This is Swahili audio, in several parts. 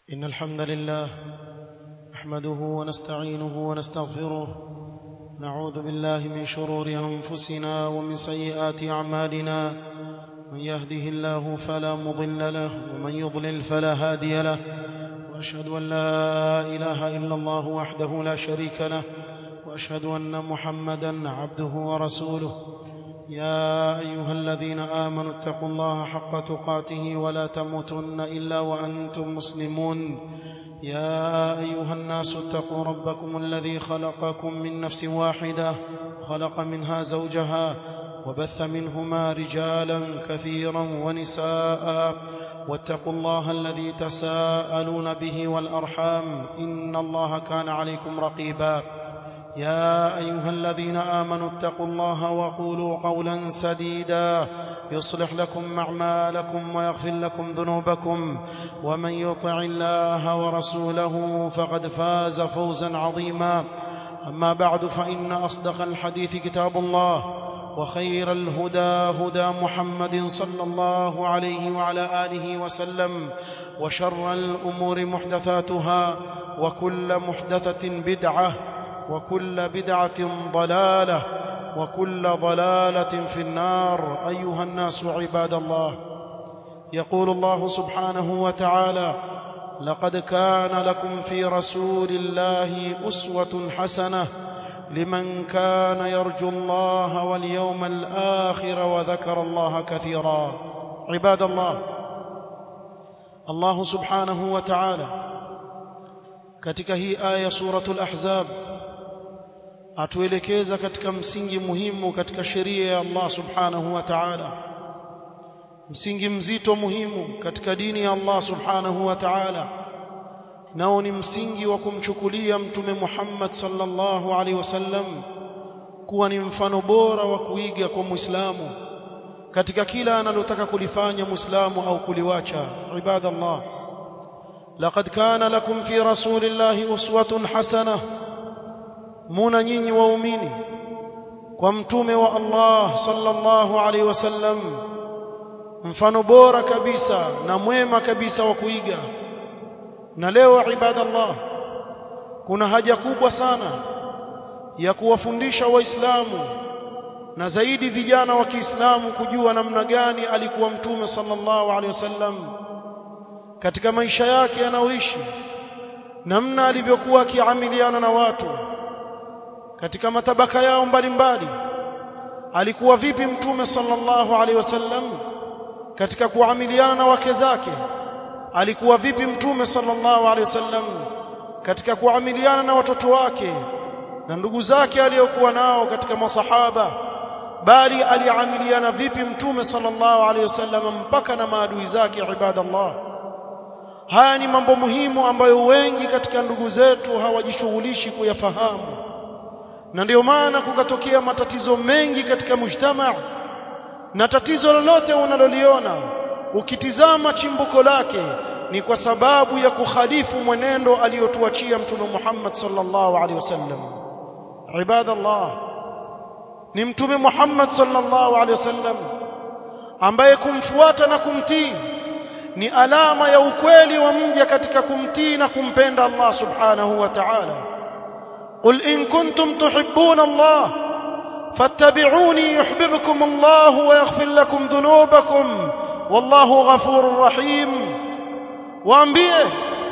إن الحمد لله نحمده ونستعينه ونستغفره نعوذ بالله من شرور أنفسنا ومن سيئات أعمالنا من يهده الله فلا مضل له ومن يضلل فلا هادي له وأشهد أن لا إله إلا الله وحده لا شريك له وأشهد أن محمدا عبده ورسوله يا أيها الذين آمنوا اتقوا الله حق تقاته ولا تموتن إلا وأنتم مسلمون يا أيها الناس اتقوا ربكم الذي خلقكم من نفس واحدة خلق منها زوجها وبث منهما رجالا كثيرا ونساء واتقوا الله الذي تساءلون به والأرحام إن الله كان عليكم رقيبا يا ايها الذين امنوا اتقوا الله وقولوا قولا سديدا يصلح لكم اعمالكم ويغفر لكم ذنوبكم ومن يطع الله ورسوله فقد فاز فوزا عظيما اما بعد فان اصدق الحديث كتاب الله وخير الهدى هدى محمد صلى الله عليه وعلى اله وسلم وشر الامور محدثاتها وكل محدثه بدعه وكل بدعة ضلالة وكل ضلالة في النار أيها الناس عباد الله يقول الله سبحانه وتعالى لقد كان لكم في رسول الله أسوة حسنة لمن كان يرجو الله واليوم الآخر وذكر الله كثيرا عباد الله الله سبحانه وتعالى katika hii aya suratul ahzab atuelekeza katika msingi muhimu katika sheria ya Allah subhanahu wa ta'ala msingi mzito muhimu katika dini ya Allah subhanahu wa ta'ala nao ni msingi wa kumchukulia mtume Muhammad sallallahu alaihi wasallam kuwa ni mfano bora wa kuiga kwa Muislamu katika kila analotaka kulifanya Muislamu au kuliwacha ibadallah laqad kana lakum fi rasulillahi uswatun hasanah muna nyinyi waumini kwa mtume wa Allah sallallahu alaihi wasallam mfano bora kabisa na mwema kabisa wa kuiga na leo ibadallah kuna haja kubwa sana ya kuwafundisha waislamu na zaidi vijana wa Kiislamu kujua namna gani alikuwa mtume sallallahu alaihi wasallam katika maisha yake anaoishi namna alivyokuwa akiamiliana na watu katika matabaka yao mbalimbali alikuwa vipi mtume sallallahu alaihi wasallam katika kuamiliana na wake zake alikuwa vipi mtume sallallahu alaihi wasallam katika kuamiliana na watoto wake na ndugu zake aliyokuwa nao katika masahaba bali aliamiliana vipi mtume sallallahu alaihi wasallam mpaka na maadui zake ibadallah haya ni mambo muhimu ambayo wengi katika ndugu zetu hawajishughulishi kuyafahamu na ndio maana kukatokea matatizo mengi katika mujtamaa na tatizo lolote unaloliona ukitizama chimbuko lake ni kwa sababu ya kukhalifu mwenendo aliyotuachia mtume Muhammad sallallahu alaihi wasallam ibadallah ni mtume Muhammad sallallahu alaihi wasallam ambaye kumfuata na kumtii ni alama ya ukweli wa mja katika kumtii na kumpenda Allah subhanahu wa ta'ala قل إن كنتم تحبون الله فاتبعوني يحببكم الله ويغفر لكم ذنوبكم والله غفور رحيم waambie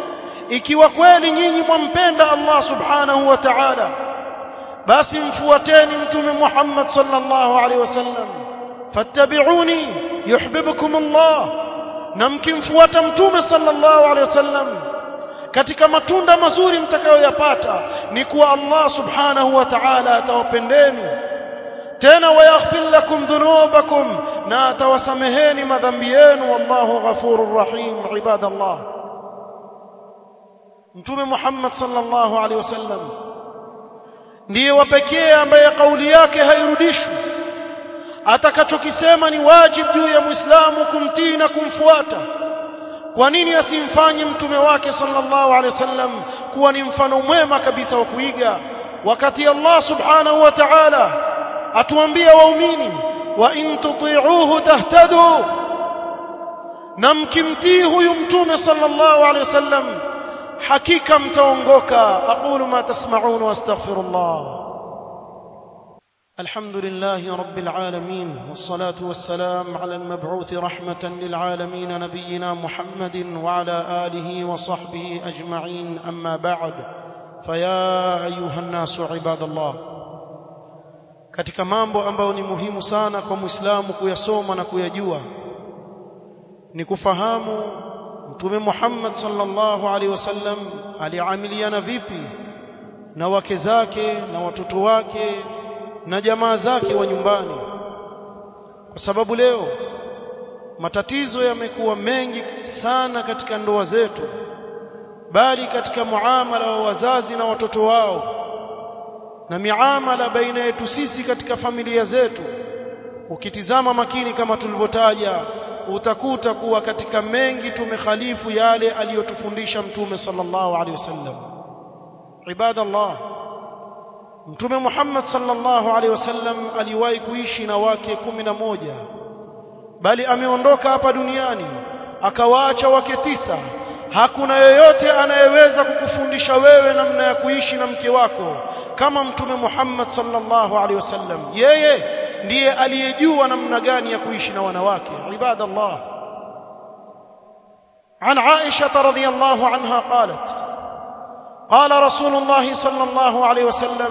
ikiwa kweli nyinyi mwampenda Allah subhanahu wa ta'ala basi mfuateni mtume Muhammad sallallahu alaihi wasallam fattabi'uni yuhibbukum Allah na mkimfuata mtume sallallahu alaihi wasallam katika matunda mazuri mtakayoyapata ni kuwa Allah subhanahu wa ta'ala atawapendeni tena wayaghfir lakum dhunubakum na atawasameheni madhambi yenu wallahu ghafurur rahim ibadallah mtume Muhammad sallallahu alaihi wasallam ndiye wa pekee ambaye kauli yake hairudishwi atakachokisema ni wajibu juu ya muislamu kumtii na kumfuata kwa nini asimfanye mtume wake sallallahu alaihi wasallam kuwa ni mfano mwema kabisa wa kuiga wakati Allah subhanahu wa ta'ala atuambia waumini wa in tuti'uhu tahtadu na mkimtii huyu mtume sallallahu alaihi wasallam hakika mtaongoka aqulu ma tasma'un wa astaghfirullah الحمد لله رب العالمين والصلاة والسلام على المبعوث رحمة للعالمين نبينا محمد وعلى آله وصحبه أجمعين أما بعد فيا أيها الناس عباد الله katika mambo ambayo ni muhimu sana kwa Muislamu kuyasoma na kuyajua ni kufahamu Mtume Muhammad sallallahu alaihi wasallam aliamiliana vipi na wake zake na watoto wake na jamaa zake wa nyumbani kwa sababu leo matatizo yamekuwa mengi sana katika ndoa zetu bali katika muamala wa wazazi na watoto wao na miamala baina yetu sisi katika familia zetu ukitizama makini kama tulivyotaja utakuta kuwa katika mengi tumekhalifu yale aliyotufundisha mtume sallallahu alaihi wasallam ibadallah Mtume Muhammad sallallahu alaihi wasallam aliwahi kuishi na wake kumi na moja bali ameondoka hapa duniani akawaacha wake tisa hakuna yoyote anayeweza kukufundisha wewe namna ya kuishi na mke wako kama Mtume Muhammad sallallahu alaihi wasallam yeye ndiye aliyejua namna gani ya kuishi na wanawake ibadallah عن عائشة رضي الله عنها قالت قال رسول الله صلى الله عليه وسلم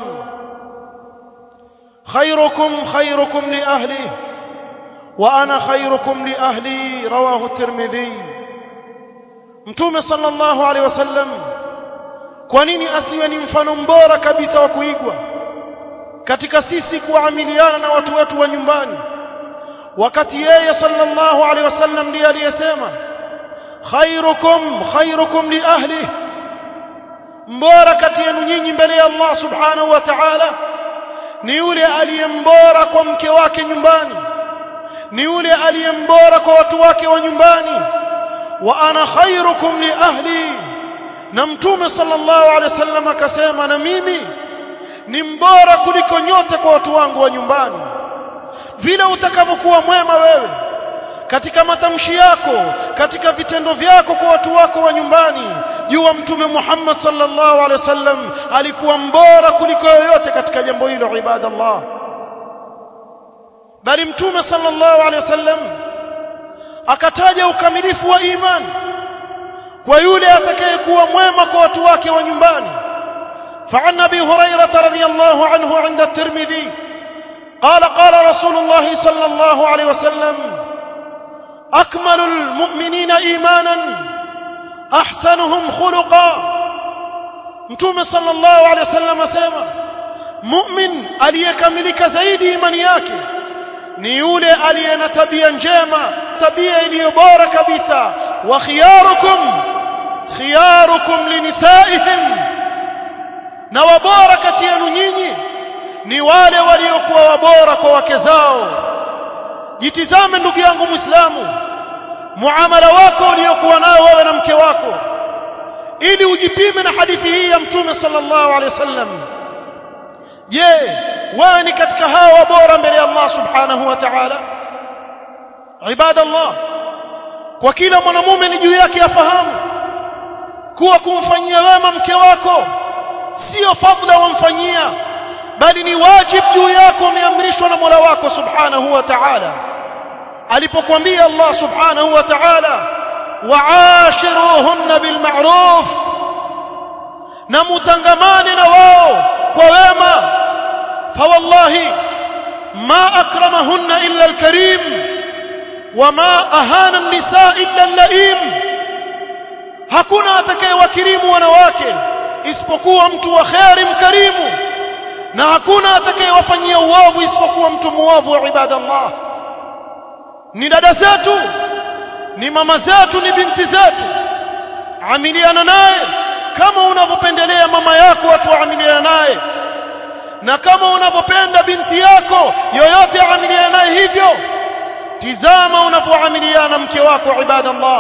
خيركم خيركم لأهله وأنا خيركم لأهلي رواه الترمذي mtume sallallahu alaihi wasallam kwa nini asiwe ni mfano mbora kabisa wa kuigwa katika sisi kuamiliana na watu wetu wa nyumbani wakati yeye sallallahu alaihi wasallam ndiye aliyesema khairukum khairukum li ahlihi mbora kati yenu nyinyi mbele ya Allah subhanahu wa ta'ala ni yule aliyembora kwa mke wake nyumbani ni yule aliyembora kwa watu wake wa nyumbani wa ana khairukum li ahli na mtume sallallahu alaihi wasallam akasema na mimi ni mbora kuliko nyote kwa watu wangu wa nyumbani vile utakavyokuwa mwema wewe katika matamshi yako katika vitendo vyako kwa watu wako wa nyumbani jua mtume Muhammad sallallahu alaihi wasallam alikuwa mbora kuliko yoyote katika jambo hilo ibadallah bali mtume sallallahu alaihi wasallam akataja ukamilifu wa imani kwa yule atakayekuwa mwema kwa watu wake wa nyumbani فعن ابي هريره رضي الله عنه عند الترمذي قال قال رسول الله صلى الله عليه وسلم اكمل المؤمنين ايمانا احسنهم خلقا mtume sallallahu alaihi wasallam asema mu'min aliyekamilika zaidi imani yake ni yule aliye na tabia njema tabia iliyo bora kabisa wa khiyarukum khiyarukum linisaihim na wabora kati yenu nyinyi ni wale waliokuwa wabora kwa wake zao jitizame ndugu yangu muislamu muamala wako uliokuwa nao wewe na mke wako ili ujipime na hadithi hii ya mtume sallallahu alaihi wasallam je wewe ni katika hawa bora mbele ya Allah subhanahu wa ta'ala ibadallah kwa kila mwanamume ni juu yake afahamu kuwa kumfanyia wema mke wako sio fadla wamfanyia bali ni wajib juu yako umeamrishwa na Mola wako subhanahu wa ta'ala alipokuambia Allah subhanahu wa ta'ala wa'ashiruhunna bil ma'ruf na mutangamane na wao kwa wema fawallahi ma akramahunna illa al-karim wama ahana an-nisa illa al-la'im hakuna atakayewakirimu wanawake isipokuwa mtu wa khairi mkarimu na hakuna atakayewafanyia uovu isipokuwa mtu muovu wa ibadallah ni dada zetu ni mama zetu ni binti zetu amiliana naye kama unavyopendelea mama yako watu waamiliana naye na kama unavyopenda binti yako yoyote amiliana naye hivyo tizama unavyoamiliana mke wako ibadallah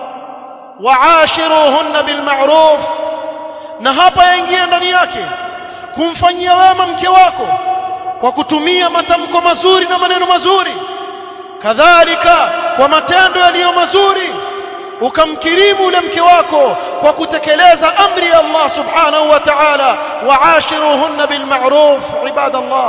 waashiruhunna bilma'ruf na hapa yaingia ndani yake kumfanyia wema mke wako kwa kutumia matamko mazuri na maneno mazuri kadhalika kwa matendo yaliyo mazuri ukamkirimu ule mke wako kwa kutekeleza amri ya Allah subhanahu wa ta'ala waashiruhunna bil ma'ruf ibadallah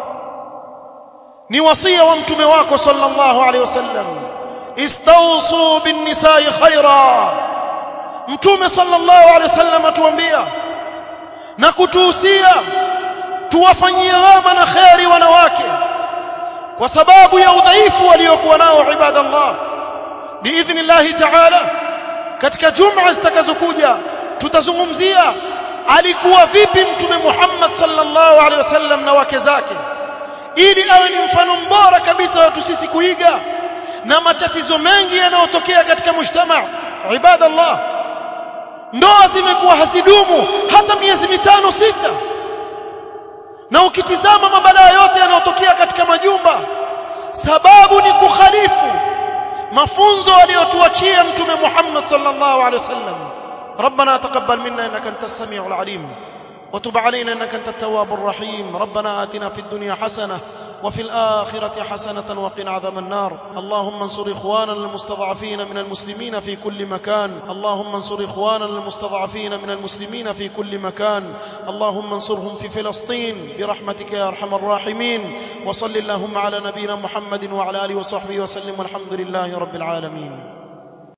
ni wasia wa mtume wako sallallahu alaihi wasallam istawsu bin nisa'i khaira mtume sallallahu alaihi wasallam atuambia na kutuhusia tuwafanyie wema na kheri wanawake kwa sababu ya udhaifu waliokuwa nao ibadallah biidhnillahi ta'ala katika juma zitakazokuja tutazungumzia alikuwa vipi mtume Muhammad sallallahu alaihi wasallam na wake zake ili awe ni mfano mbora kabisa watu sisi kuiga na matatizo mengi yanayotokea katika mujtama ibadallah ndoa zimekuwa hazidumu hata miezi mitano sita na ukitizama mabalaa yote yanayotokea katika majumba sababu ni kukhalifu mafunzo aliyotuachia mtume Muhammad sallallahu alaihi wasallam ربنا تقبل منا انك انت السميع العليم وتب علينا انك انت التواب الرحيم ربنا آتنا في الدنيا حسنه وفي الآخرة حسنة وقنا عذاب النار اللهم انصر إخواننا المستضعفين من المسلمين في كل مكان اللهم انصر إخواننا المستضعفين من المسلمين في كل مكان اللهم انصرهم في فلسطين برحمتك يا أرحم الراحمين وصل اللهم على نبينا محمد وعلى آله وصحبه وسلم والحمد لله رب العالمين